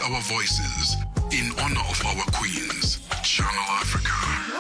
our voices in honor of our queens. Channel Africa.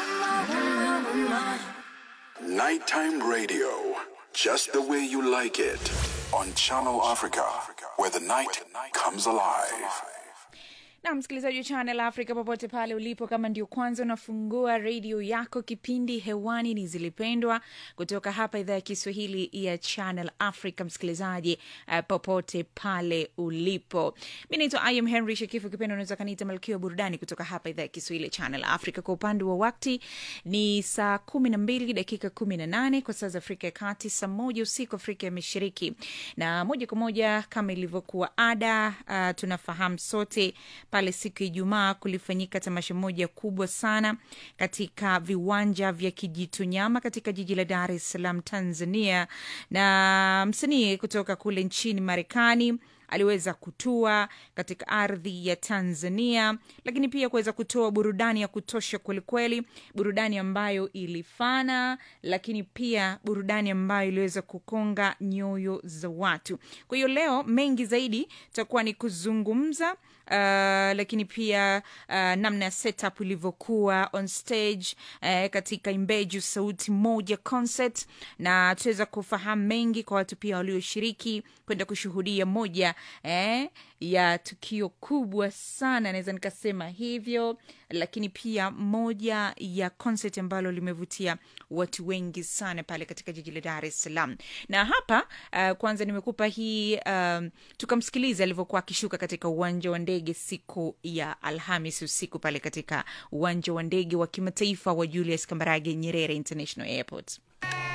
Nighttime radio, just the way you like it. On Channel Africa, where the night comes alive. na msikilizaji wa channel africa popote pale ulipo kama ndio kwanza unafungua redio yako kipindi hewani ni zilipendwa kutoka hapa idhaa ya kiswahili ya channel africa msikilizaji uh, popote pale ulipo mi naitwa im henry shekifu kipendo unaweza kaniita malkia wa burudani kutoka hapa idhaa ya kiswahili ya channel africa kwa upande wa wakti ni saa kumi na mbili dakika kumi na nane kwa saa za afrika ya kati saa moja usiku afrika ya mashariki na moja kwa moja kama ilivyokuwa ada uh, tunafahamu sote pale siku ya ijumaa kulifanyika tamasha moja kubwa sana katika viwanja vya kijitonyama katika jiji la dar es salaam tanzania na msanii kutoka kule nchini marekani aliweza kutua katika ardhi ya tanzania lakini pia kuweza kutoa burudani ya kutosha kwelikweli burudani ambayo ilifana lakini pia burudani ambayo iliweza kukonga nyoyo za watu kwa hiyo leo mengi zaidi takuwa ni kuzungumza Uh, lakini pia uh, namna ya setup ilivyokuwa on stage uh, katika imbeju sauti moja concert na tuweza kufahamu mengi kwa watu pia walioshiriki kwenda kushuhudia moja eh, ya tukio kubwa sana naweza nikasema hivyo lakini pia moja ya concert ambalo limevutia watu wengi sana pale katika jiji la dar es salaam na hapa uh, kwanza nimekupa hii um, tukamsikiliza alivyokuwa akishuka katika uwanja wa ndege siku ya alhamis usiku pale katika uwanja wa ndege wa kimataifa wa julius kambarage nyerere international airport